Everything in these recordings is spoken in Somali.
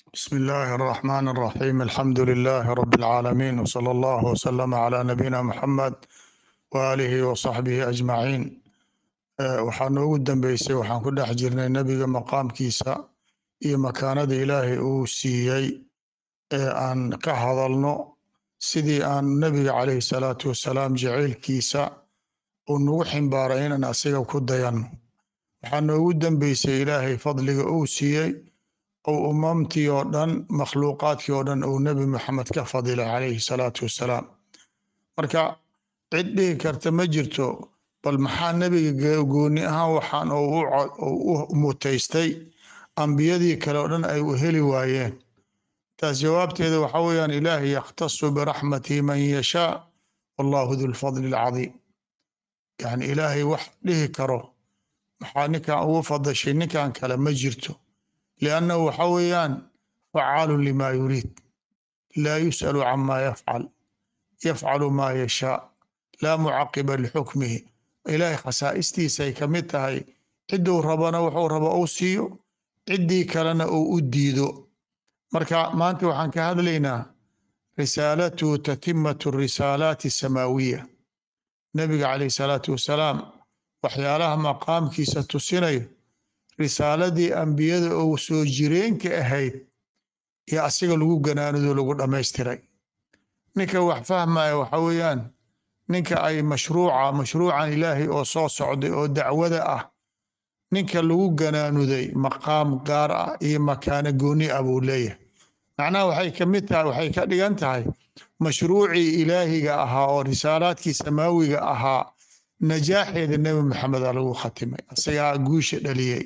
بسم الله الرحمن الرحيم الحمد لله رب العالمين وصلى الله وسلم على نبينا محمد وآله وصحبه أجمعين Eh, waxaa noogu dambeysay waxaan ku dhex jirnay nebiga maqaamkiisa iyo makaanada ilaahay uu siiyey ee aan ka hadalno sidii aan nebiga calayhi salaatu wasalaam jacaylkiisa uu nagu ximbaaray inaan asiga ku dayanno waxaa noogu dambeysay ilaahay fadliga uu siiyey ou umamtii oo dhan makhluuqaadkii oo dhan uu nebi maxamed ka fadilay calayhi salaatu wasalaam marka cid dhihi karta ma jirto bal maxaa nebiga gooni ahaan waxaan oo u co- oo u mutaystay ambiyadii kale oo dhan ay u heli waayeen taas jawaabteeda waxa weeyaan ilaahi yakhtasu biraxmatihi man yashaa wallahu du lfadli alcadiim yani ilaahay wax dhihi karo maxaa ninkan ugu fadashay ninkan kale ma jirto liannahu waxa weeyaan facaalun lima yuriid laa yus'alu cama yafcal yafcalu ma yashaa laa mucaqiba lixukmihi ilaahay khasaa'istiisay ka mid tahay cidduu rabana wuxuu raba uu siiyo ciddii kalena uu u diido marka maanta waxaan ka hadlaynaa risaalatuhu tatimatu risaalaati samaawiya nebiga calayhi salaatu wasalaam waxyaalaha maqaamkiisa tusinayo risaaladii ambiyada oo soo jireenka ahayd iyo asiga lagu ganaanudo lagu dhammaystiray ninka wax fahmaya waxa weeyaan ninka ay mashruuca mashruucan ilaahay oo soo socday oo dacwada ah ninka lagu ganaanuday maqaam gaar ah iyo makaano gooni ah buu leeyahay macnaha waxay ka mid tahay waxay ka dhigan tahay mashruucii ilaahiga ahaa oo risaalaadkii samaawiga ahaa najaaxeeda nebi maxameda lagu khatimay isagaa guusha dhaliyey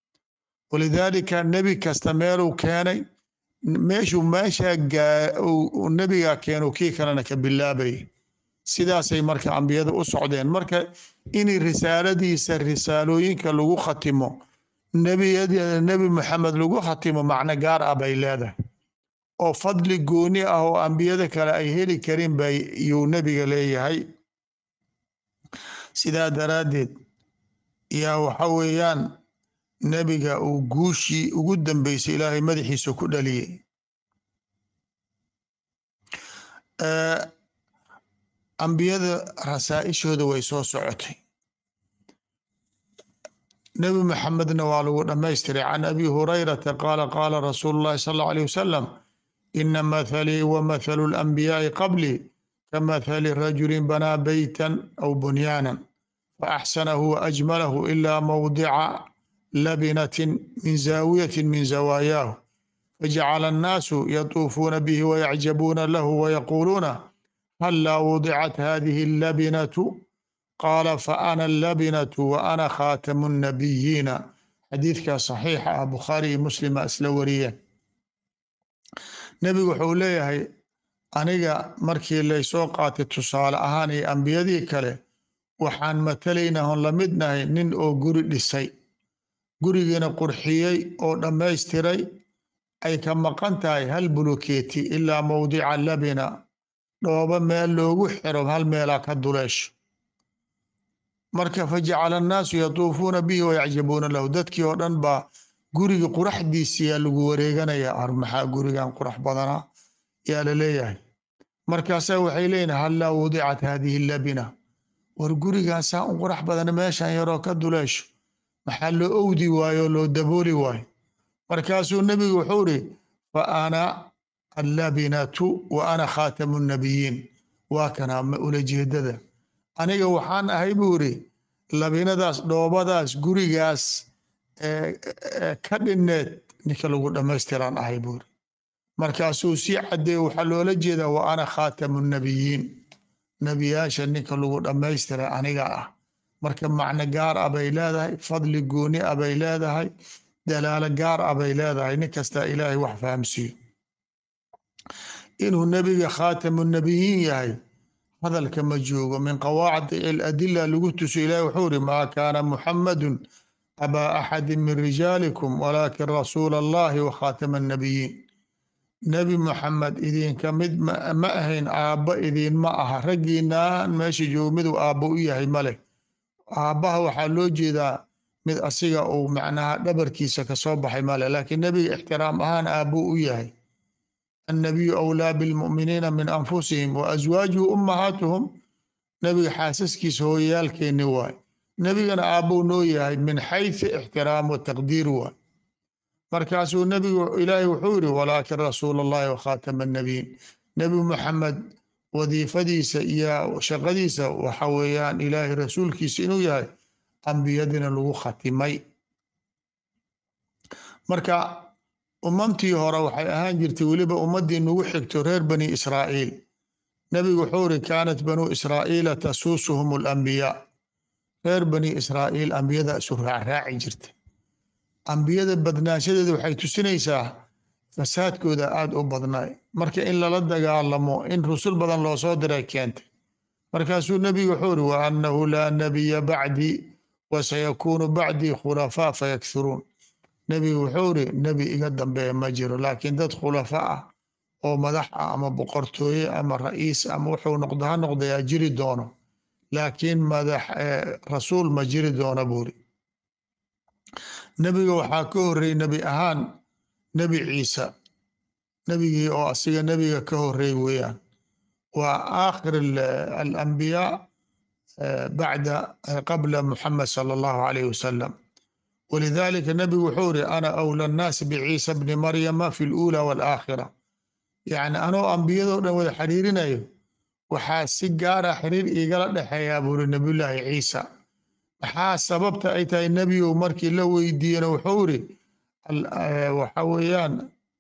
walidaalika nebi kasta meeluu keenay meeshuu meeshaa gaa uu nebigaa keeno kii kalena ka bilaabayay sidaasay marka ambiyada u socdeen marka in risaaladiisa risaalooyinka lagu khatimo nebiyada nebi maxamed lagu khatimo macno gaar ah bay leedahay oo fadli gooni ah oo ambiyada kale ay heli karin bay yuu nebiga leeyahay sidaa daraaddeed yaa waxa weeyaan nebiga uu guushii ugu dambeysay ilaahay madaxiisa ku dhaliyey Eh, ambiyada rasaa'ishooda way soo socotay nebi maxamedna waa lagu dhammaystiray can abi hurayrata qaala qaala rasuulu llahi sal allahu alayh wasalam ina mathalii wa mathalu alanbiyaai qablii kamathali rajulin banaa beytan aw bunyaanan faaxsanahu waajmalahu ila mawdica labinatin min zaawiyatin min zawaayaahu fajacala annaasu yatuufuuna bihi wayacjabuuna lahu wayaquuluuna هلا وضعت هذه اللبنة قال فأنا اللبنة وأنا خاتم النبيين حديثك صحيح بخاري مسلم أسلوريا نبي wuxuu leeyahay aniga markii laysoo qaatay tusaale ahaan iyo ambiyadii kale waxaan matalaynaa on la midnahay nin oo guri dhisay gurigiina qurxiyey oo dhammaystiray ay ka maqan tahay hal bulukeeti ilaa mawdica labina dhoobo meel loogu xiro hal meelaa ka duleesho marka fajacala annaasu yatuufuuna bihi wayacjabuuna lahu dadkii oo dhan baa guriga quraxdiisiyaa lagu wareeganayaa ar maxaa gurigan qurax badanaa yaa la leeyahay markaasaa waxay leeyihin hallaa wudicat haadihi labina war gurigan saa un qurax badana meeshan yaroo ka duleesho maxaa loo owdi waayo oo loo dabooli waayo markaasuu nebigu wuxuu iri fa ana allabinatu wa ana khaatamu nnabiyiin waa kanaa ma ulajeedada aniga waxaan ahay buu iri labinadaas dhoobadaas gurigaas ee ee ka dhinneed ninka lagu dhammaystiraan ahay buu iri markaasuu sii caddeeye waxaa loola jeedaa wa ana khaatamu nnabiyiin nebiyaasha ninka lagu dhammaystiray aniga ah marka macno gaar ah bay leedahay fadli gooni ah bay leedahay dalaalo gaar ah bay leedahay nin kastaa ilaahay wax fahamsiiyo inuu nebiga khaatamu nabiyiin yahay hadalka ma joogo min qawaacid aladila lagu tuso ilahi wuxuu iri maa kaana muxamadun abaa axadi min rijaalikum walaakin rasuula allahi wa khaatama annabiyiin nebi muxamed idinka mid ma ma ahayn aabba idinma aha raggiinaan meesha joogo miduu aabba u yahay male aabbaha waxaa loo jeedaa mid asiga uu macnaha dhabarkiisa kasoo baxay male laakiin nebiga ixtiraam ahaan aabbuu u yahay annabiyu awlaa bilmu'miniina min anfusihim wa aswaajuhu ummahaatuhum nebiga xaasaskiisa hooyayaalkeeni waay nebigana aabbuu noo yahay min xayثi ixtiraam wa taqdiir waay markaasuu nebigu ilaahay wuxuu yidhi walaakin rasuul allahi wakhaatama annabiyin nebi muxamed wadiifadiisa iyo shaqadiisa waxa weeyaan ilaahay rasuulkiisa inuu yahay ambiyadina lagu khatimay marka umamtii hore waxay ahaan jirtay weliba ummaddii nagu xigto reer bani israa'iil nebigu wuxuu iri kaanat banuu israa'iila tasuusuhum alambiyaa reer bani israa'iil ambiyada isu raacraaci jirta ambiyada badnaanshadeeda waxay tusinaysaa fasaadkooda aada u badnay marka in lala dagaalamo in rusul badan loo soo diray keentay markaasuu nebigu wuxuu iri wa annahu laa nabiya bacdii wa sayakuunu bacdii khulafaa fayakhuruun nebigu wuxuu iri nebi iga dambeeya ma jiro laakiin dad khulafa ah oo madax ah ama boqortooye ama ra'iis ama wuxuu noqdo ha noqdayaa jiri doono laakiin madax rasuul ma jiri doona buuri nebiga waxaa ka horreeyey nebi ahaan nebi ciisa nebigii oo asiga nebiga ka horreey weeyaan waa aakhir alambiyaa bacda qabla muxamed sala allahu alayh wasalam walidalika nebigu wuxuu iri ana awla annaasi biciisa bni maryama fi luula walaakhira yacni anoo ambiyadoo dhan wada xiriirinayo waxaa si gaara xiriir iigala dhexeeyaa buuri nebiyullaahi ciisa maxaa sababta ay tahay nebigow markii la weydiiyena wuxuu iri waxa weeyaan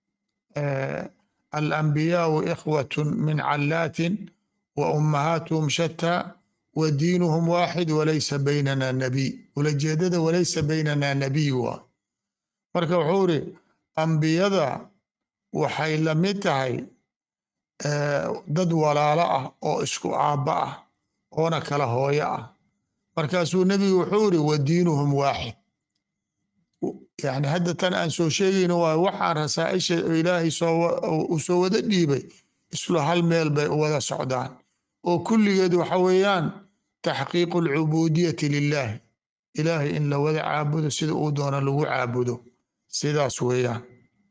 alambiyaau ikhwatun min callaatin wa ummahaatuhum shataa wa diinuhum waaxid walaysa baynana nabiy ulajeedada walaysa baynana nabiy waa marka wuxuu iri ambiyada waxay la mid tahay dad walaalo ah oo isku aabba ah oona kala hooyo ah markaasuu nebigu wuxuu iri wa diinuhum waaxid yani hadda tan aan soo sheegayno waa waxaan rasaaisha ilaahay u soo wada dhiibay isla hal meel bay u wada socdaan oo kulligeed waxa weeyaan taxqiiqu alcubuudiyati lilaahi ilaahay in la wada caabudo sida uu doono lagu caabudo sidaas weeyaan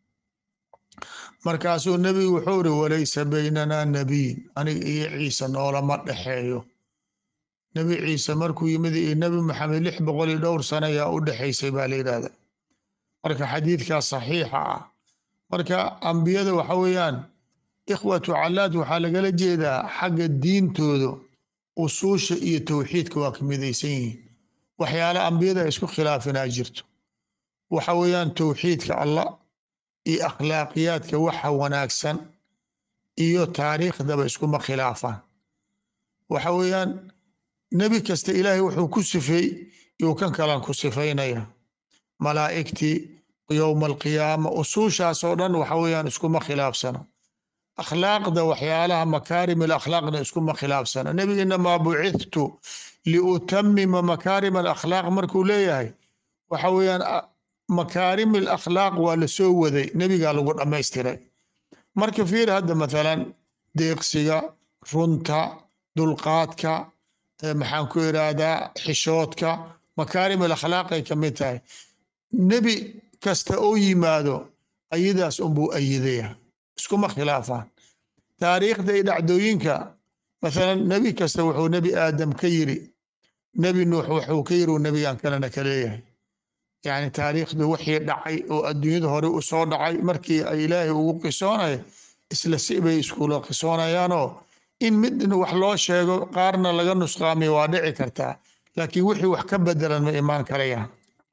markaasuu nebigu wuxuu iri walaysa baynana nabiyin aniga iyo ciise noolama dhexeeyo nebi ciise markuu yimid iyo nebi maxamed lix boqol iyo dhowr sana ayaa u dhexaysay baa la yidhahda marka xadiidkaas saxiixa ah marka ambiyada waxa weeyaan ikhwatu callaad waxaa lagala jeedaa xagga diintooda usuusha iyo towxiidka waa ka midaysan yihiin waxyaala ambiyada isku khilaafinaa jirto waxa weeyaan towxiidka allah iyo akhlaaqiyaadka waxa wanaagsan iyo taariikhdaba iskuma khilaafaan waxa weeyaan nebi kasta ilaahay wuxuu ku sifeey iyuu kan kalan ku sifaynaya malaa'igtii yowma alqiyaama usuushaas oo dhan waxa weeyaan iskuma khilaafsano akhlaaqda waxyaalaha makaarim alakhlaaqna iskuma khilaafsano nebiga inamaa bucithtu liutamima makaarim alakhlaaq markuu leeyahay waxa weeyaan makaarim alakhlaaq waa la soo waday nebigaa lagu dhammaystiray marka fiir hadda mathalan deeqsiga runta dulqaadka maxaan ku irahdaa xishoodka makaarim alakhlaaqay ka mid tahay nebi kasta oo yimaado ayadaas unbuu ayidaya iskuma khilaafaan taariikhda iyo dhacdooyinka mathalan nebi kasta wuxuu nebi aadam ka yiri nebi nuux wuxuu ka yiri nebigan kalena ka leeyahay yacni taariikhdu wixii dhacay oo adduunyada hore u soo dhacay markii ay ilaahay ugu qisoonaya isla si bay iskula qisoonayaanoo in midna wax loo sheego qaarna laga nusqaamiyo waa dhici kartaa laakiin wixii wax ka bedelan ma imaan karayaan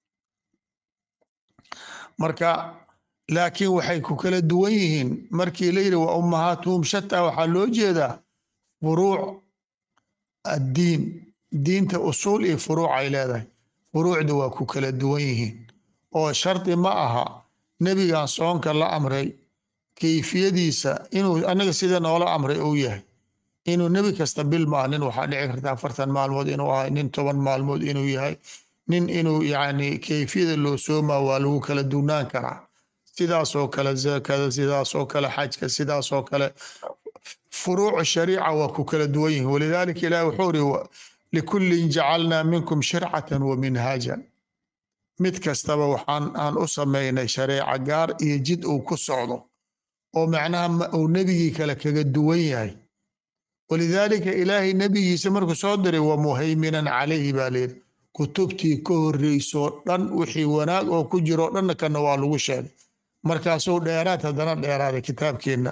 marka laakiin waxay ku kala duwan yihiin markii la yidhi wa ummahaatuhum shataa waxaa loo jeedaa furuuc addiin diinta usuul iyo furuuc ay leedahay furuucda waa ku kala duwan yihiin oo shardi ma aha nebigan soonka la amray kayfiyadiisa inuu anaga sida noola amray uu yahay inuu nebi kasta bil ma ah nin waxaa dhici karta afartan maalmood inuu ahay nin toban maalmood inuu yahay nin inuu yacni kayfiyada loo soomaa waa lagu kala duwnaan karaa sidaasoo kale zakada sidaasoo kale xajka sidaasoo kale furuucu shariica waa ku kala duwan yihiin walidaalika ilahi wuxuu iri likullin jacalnaa minkum shircatan wa minhaajan mid kastaba waxaan aan u samaynay shareeca gaar iyo jid uu ku socdo oo macnaha uu nebigii kale kaga duwan yahay walidaalika ilaahay nebigiisa markuu soo diray wa muhayminan calayhi baa layidhi kutubtii ka horreysoo dhan wixii wanaag oo ku jiroo dhanna kana waa lagu sheegay markaasuu dheeraad haddana dheeraaday kitaabkeenna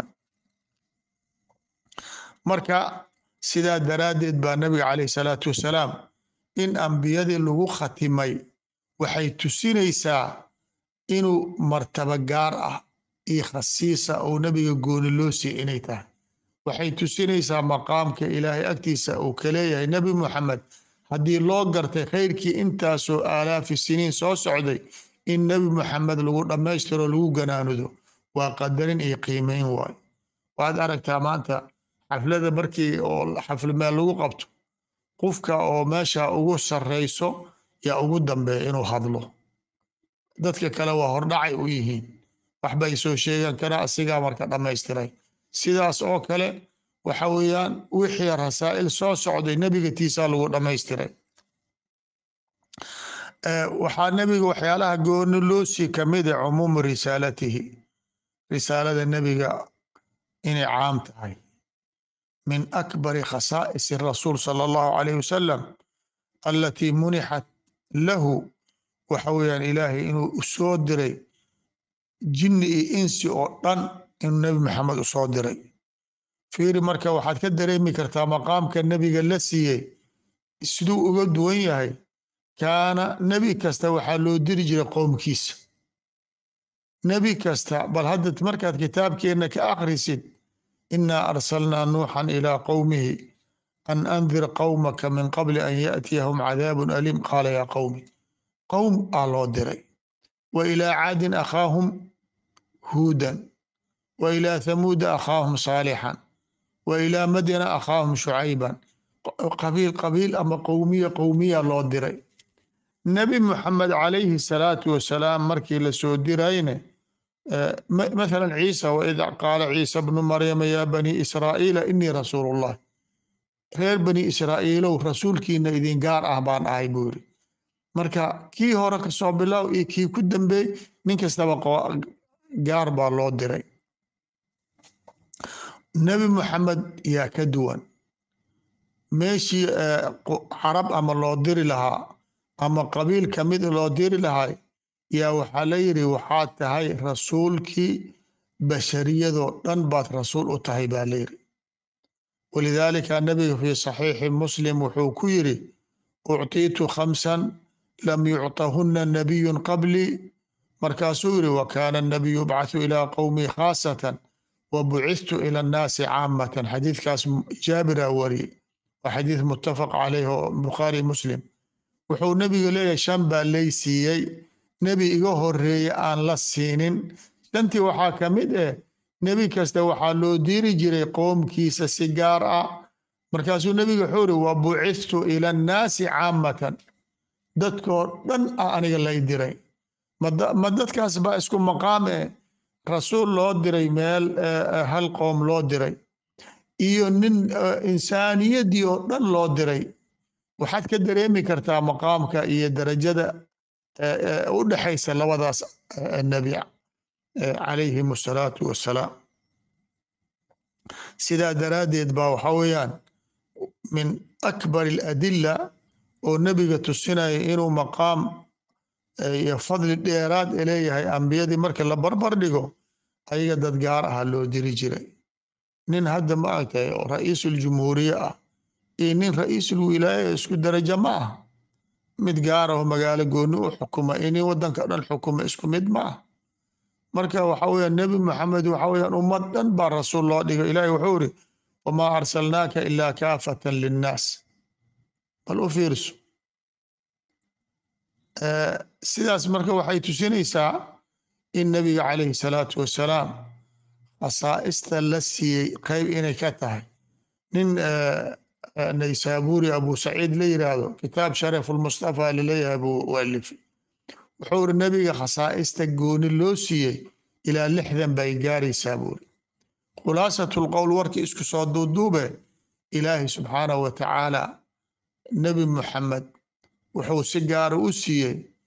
marka sidaa daraaddeed baa nabiga calayhi salaatu wassalaam in ambiyadii lagu khatimay waxay tusinaysaa inuu martaba gaar ah iyo khasiisa uu nabiga gooni loo siiy inay tahay waxay tusinaysaa maqaamka ilaahay agtiisa uu ka leeyahay nebi moxamed haddii loo gartay khayrkii intaasoo aalaafi siniin soo socday in nebi moxamed lagu dhammaystiro lagu ganaanudo waa qadarin iyo qiimeyn waayo waxaad aragtaa maanta xaflada markii oo xaflimeel lagu qabto qofka oo meesha ugu sarreyso yaa ugu dambeeya inuu hadlo dadka kale waa hordhacay u yihiin waxbay soo sheegan karaa asigaa marka dhammaystiray sidaas oo kale waxa weeyaan wixii rasaa'il soo socday nebiga tiisaa lagu dhammaystiray waxaa nebiga waxyaalaha gooni loosii kamid a cumuumu risaalatihi risaalada nebiga inay caam tahay min akbari khasaa'is rasuul sala allahu calayh wasalam alatii munixat lahu waxa weeyaan ilaahay inuu soo diray jinni iyo insi oo dhan inuu nebi maxamed u soo diray fiiri marka waxaad ka dareemi kartaa maqaamka nebiga la siiyey siduu uga duwan yahay kaana nebi kasta waxaa loo diri jiray qowmkiisa nebi kasta bal hadda markaad kitaabkeenna ka akhrisid inaa arsalnaa nuuxan ilaa qowmihi an andir qowmaka min qabli an yaأtiyahum cadaabun aliim qaala yaa qowmi qowm aa loo diray wa ilaa caadin akhaahum huudan wa ilaa thamuuda akhaahum saalixan wa ilaa madyana akhaahum shucayban qabiil qabiil ama qowmiya qowmiya loo diray nebi moxamed calayhi salaatu wasalaam markii la soo dirayne mathalan ciisa waid qaala ciisa bnu maryama yaa bani israa'iila inii rasuulu llah reer bani israa'iilow rasuulkiina idin gaar ah baan ahay buu yiri marka kii hore kasoo bilow iyo kii ku dambeey nin kastaba gaar baa loo diray nebi moxamed yaa ka duwan meeshii carab ama loo diri lahaa ama qabiil kamid loo diri lahaa yaa waxaa la yidhi waxaad tahay rasuulkii bashariyadoo dhan baad rasuul u tahay baa la yidhi walidaalika nabiga fii saxiixi muslim wuxuu ku yidhi uctiitu khamsan lam yucطahuna nabiyun qablii markaasuu yidhi wa kaana nabiyu yubcathu ilaa qowmii khaasatan wa bucithtu ila annaasi caamatan xadiidkaas jaabira wariyey waa xadiid muttafaq caleyh oo bukhaari muslim wuxuu nebigu leeyahay shan baa lay siiyey nebi iga horeeye aan la siinin shantii waxaa ka mid eh nebi kasta waxaa loo diiri jiray qoomkiisa si gaar ah markaasuu nebiga wuxuu iri wa bucithtu ila annaasi caamatan dadkoo dhan ah aniga lay diray ma dadkaas baa isku maqaam eh rasuul loo diray meel hal qoom loo diray iyo nin insaaniyadii oo dhan loo diray waxaad ka dareemi kartaa maqaamka iyo darajada u dhexaysa labadaas nebi calayhim asalaatu wassalaam sidaa daraaddeed baa waxa weeyaan min akbar aladilla oo nebiga tusinaya inuu maqaam iyo fadli dheeraad e leeyahay ambiyadii marka la barbar dhigo ayaga dad gaar aha loo diri jiray nin hadda ma agtahay oo ra-iisuljumhuuriye ah iyo nin ra-iisul wilaaya isku darajo ma ah mid gaar aho magaalo gooni u xukuma iyo nin wadanka dhan xukuma isku mid ma ah marka waxa weeyaan nebi moxamed waxa weeyaan ummad dhan baa rasuul loo dhigay ilaahi wuxuu iri wamaa arsalnaaka ilaa kaafatan linnaas bal u fiirso sidaas marka waxay tusinaysaa in nebiga calayhi salaatu wassalaam khasaa'ista la siiyey qayb inay ka tahay nin naysaburi abu saciid la yiraahdo kitaab sharaf lmustafa laleeyahay buu ualifi wuxuu iri nebiga khasaa'ista gooni loo siiyey ilaa lixdan bay gaaraysaa buuri khulaasatu lqowl warkii isku soo duuduube ilaahi subxaanahu wa tacaala nebi muxamed wuxuu si gaara u siiyey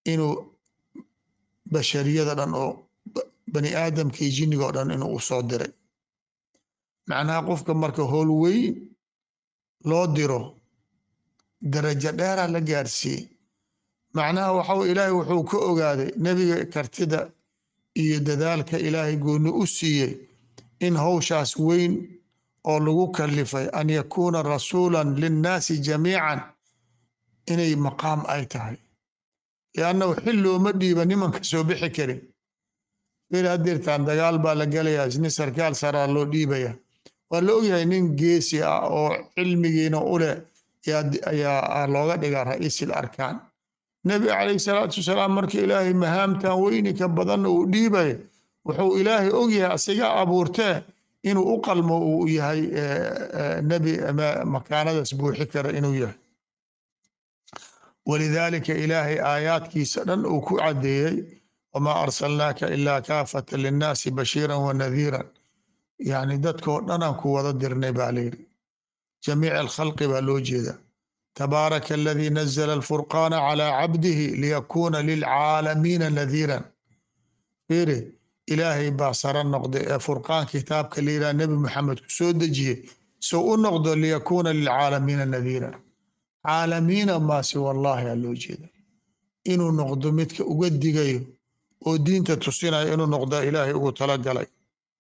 inuu bashariyada dhan oo bani aadamka iyo jinniga oo dhan inuu u soo diray macnaha qofka marka howl weyn loo diro darajo dheera la gaarsiiyey macnaha waxa ilaahay wuxuu ka ogaaday nebiga kartida iyo dadaalka ilaahay gooni u siiyey in howshaas weyn oo lagu kalifay an yakuuna rasuulan linnaasi jamiican inay maqaam ay tahay liannahu xil looma dhiiba nimanka soo bixi karin fir hadirtaan dagaal baa la gelayaa nin sarkaal saraa loo dhiibaya waa la ogyahay nin geesi ah oo cilmigiina u leh ayaa looga dhigaa ra'iisil arkaan nebi calayhi salaatu wasalaam marka ilaahay mahaamtan weyni ka badanna uu dhiibaya wuxuu ilaahay ogyahay asiga abuurtee inuu u qalmo uu yahay nebi makaanadaas buuxi kara inuu yahay walidaalika ilaahay aayaadkiisa dhan uu ku caddeeyey wamaa arsalnaaka ilaa kaafata linnaasi bashiiran wa nadiiran yani dadkoo dhanaan ku wada dirnay baa layidhi jamiic alkhalqi baa loo jeeda tabaaraka aladii nazla alfurqaana calaa cabdihi liyakuuna lilcaalamiina nadiiran fiiri ilaahay baa sara noqday ee furqaan kitaabka layidhaha nebi maxamed ku soo dejiyey soo u noqdo liyakuuna lilcaalamiina nadiiran caalamiina maasi wallaahi aa loo jeeda inuu noqdo midka uga digayo oo diinta tusinaya inuu noqdo ilaahay ugu talagalay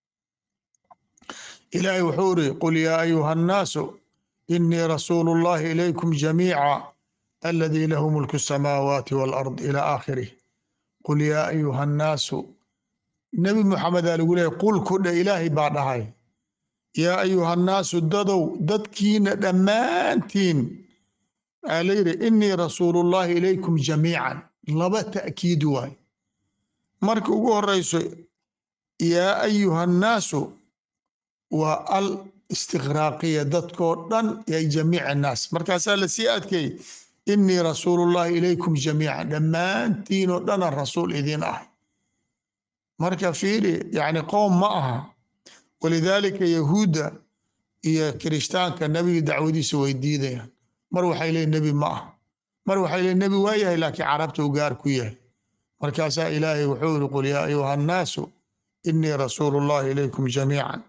ilaahay wuxuu iri qul yaa ayuha annaasu inii rasuulu llahi ilaykum jamiica aladii lahu mulku samaawaati walard ila aakhirih qul yaa ayuha annaasu nebi moxamedaa lagu leehay qul ku dhe ilaahay baa dhahay yaa ayuha annaasu dadow dadkiina dhammaantiin aa layidhi inii rasuulu llahi ilaykum jamiican laba ta'kiid waay marka ugu horeyso yaa ayuha annaasu waa al istiqraaqiya dadkoo dhan yay jamiic annaas markaasaa lasii adkeeyey inii rasuulu llahi ilaykum jamiican dhammaantiinoo dhanan rasuul idiin ah marka fiiri yani qoom ma aha walidaalika yahuudda iyo kirishtaanka nebiga dacwadiisa way diidayaan mar waxay leeyiin nebi ma ah mar waxay leeyiin nebi waa yahay laakiin carabta uu gaar ku yahay markaasaa ilaahay wuxuu yiri qul yaa ayuha annaasu inii rasuulu llahi ilaykum jamiican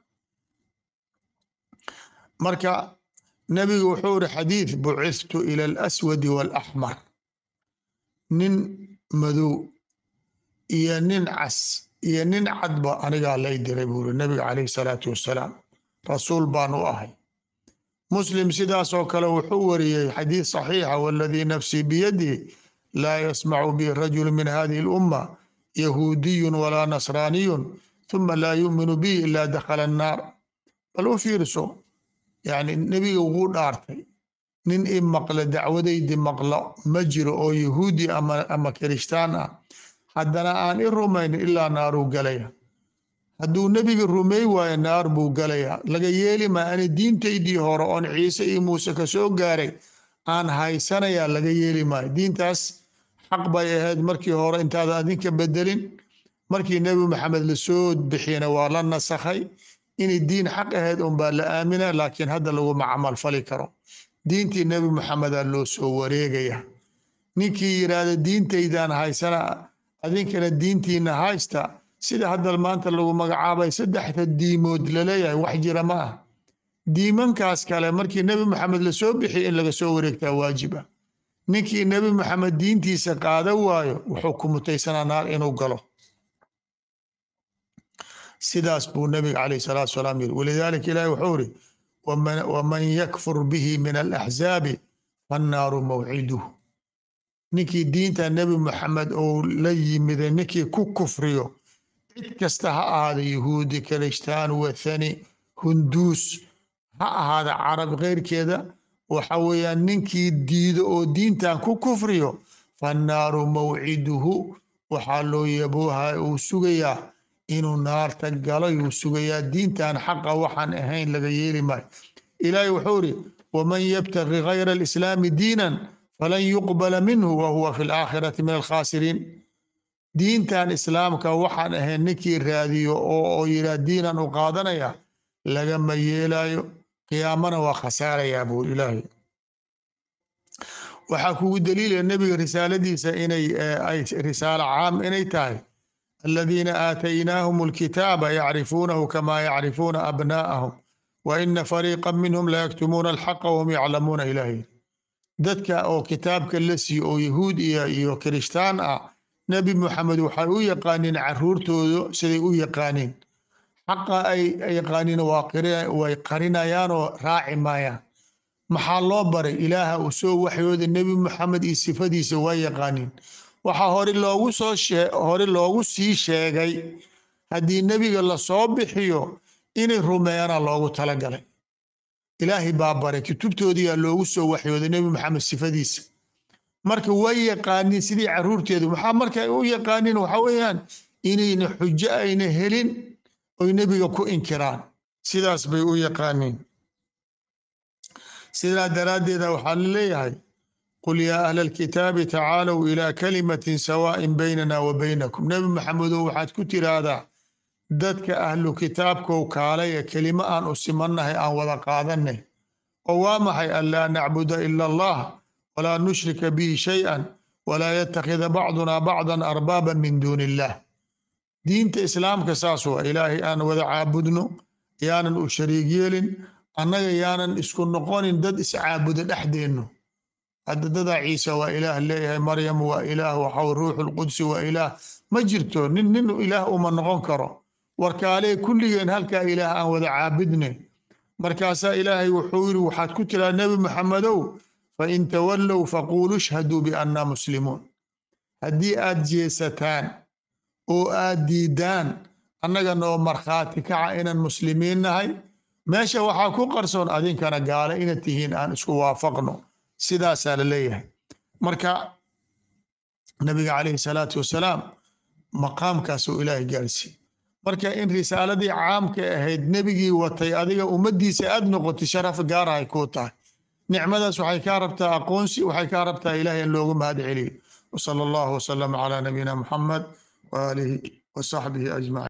marka nebigu wuxuu iri xadiid bucithtu ila alaswadi waalaxmar nin madow iyo nin cas iyo nin cadba anigaa lay diray buu iri nebiga calayhi salaatu wassalaam rasuul baan u ahay muslim sidaasoo kale wuxuu wariyey xadiid saxiixa waladii nafsii biyadihi laa yasmacu bi rajulu min hadihi alumma yahuudiyun walaa nasraaniyun ثuma laa yu'minu bi ila dakhala annaar bal u fiirso yani nebiga wuu dhaartay nin i maqla dacwadaydi maqlo ma jiro oo yahuudi ama ama kirishtaan ah haddana aan i rumaynin ilaa naaruu galaya hadduu nebiga rumey waayo naar buu galaya laga yeeli maa ani diintaydii hore oon ciise iyo muuse ka soo gaaray aan haysanayaa laga yeeli maayo diintaas xaq bay ahayd markii hore intaadan adinka bedelin markii nebi maxamed lasoo bixiyana waa la nasakhay inay diin xaq ahayd unbaa la aamina laakiin hadda laguma camal fali karo diintii nebi maxamedaa loo soo wareegaya ninkii yidhaahda diintaydaan haysana adinkana diintiina haysta sida hadda maanta lagu magacaabay saddexda diimood laleeyahay wax jira ma ah diimankaas kale markii nebi maxamed lasoo bixiy in laga soo wareegtaa waajib ah ninkii nebi maxamed diintiisa qaada waayo wuxuu ku mutaysanaa naar inuu galo sidaas buu nabiga calayh salaatu salaam yiri walidaalika ilaahi wuxuu iri waman yakfur bihi min alaxzaabi fannaaru mawciduh ninkii diinta nebi maxamed ou la yimiday ninkii ku kufriyo cid kasta ha ahaada yahuudi kirishtaan wathani hunduus ha ahaada carab keyrkeeda waxa weeyaan ninkii diido oo diintan ku kufriyo fannaaru mawciduhu waxaa loo yabooha uu sugayaa inuu naarta galo yuu sugayaa diintan xaqa waxaan ahayn laga yeeli maayo ilaahay wuxuu iri waman yabtagi gayra alislaami diinan falan yuqbala minhu wa huwa fi laakhirati min alkhaasiriin diintan islaamka waxaan ahayn ninkii raadiyo oo yiraa diinan u qaadanaya lagama yeelayo qiyaamana waa khasaarayaa buu ilaahay waxaa kugu daliilaya nebiga risaaladiisa inay ay risaalo caam inay tahay aladiina aataynaahum alkitaaba yacrifuunahu kama yacrifuuna abnaa'ahum wa ina fariiqa minhum layaktumuuna alxaqa wahum yaclamuuna ilaahi dadka oo kitaabka la siiyo oo yahuud iyo iyo kirishtaan ah nebi moxamed waxay u yaqaaniin caruurtooda siday u yaqaaniin xaqa ay yaqaaniin waa way qarinayaan oo raaci maayaan maxaa loo baray ilaaha uu soo waxyooda nebi moxamed iyo sifadiisa waa yaqaaniin waxaa hore loogu soo shee hore loogu sii sheegay haddii nebiga lasoo bixiyo inay rumeeyana loogu talagalay ilaahay baa baray kutubtoodiyaa loogu soo waxyooday nebi moxamed sifadiisa marka way yaqaaniin sidii caruurteedu maxaa marka u yaqaaniin waxa weeyaan inayna xujo ayna helin oy nebiga ku inkiraan sidaas bay u yaqaaniin sidaa daraaddeeda waxaa la leeyahay qul yaa ahla alkitaabi tacaalow ilaa kalimatin sawaa'in baynana wa baynakum nebi maxamedow waxaad ku tiraahdaa dadka ahlu kitaabkow kaalaya kelimo aan u simannahay aan wada qaadanay oo waa maxay an laa nacbuda ila allah walaa nushrika bihi shay-an walaa yattakhida bacduna bacdan arbaaban min duuni illah diinta islaamka saas waa ilaahay aan wada caabudno yaanan u shariig yeelin annaga yaanan isku noqonin dad iscaabuda dhexdeenno hadda dadaa ciise waa ilaah leeyahay maryam waa ilaah waxaw ruuxu lqudsi waa ilaah ma jirto nin nin ilaah uma noqon karo warkaalee kulligeen halkaa ilaah aan wada caabudne markaasaa ilaahay wuxuu yidhi waxaad ku tiraa nebi maxamedow fain tawallow faquulu ishhaduu biannaa muslimuun haddii aad jeesataan oo aad diidaan annaga noo markhaati kaca inaan muslimiin nahay meesha waxaa ku qarsoon adinkana gaale inaad tihiin aan isku waafaqno sidaasaa la leeyahay marka nabiga calayhi salaatu wasalaam maqaamkaasuu ilaahay gaarsiiye marka in risaaladii caamka ahayd nebigii watay adiga ummaddiisa aad noqotay sharaf gaarahay kuu tahay nicmadaas waxay kaa rabtaa aqoonsi waxay kaa rabtaa ilahay in loogu mahad celiyo wsala allahu wasalama calaa nabiyina muxamed waaalihi wasaxbihi ajmaciin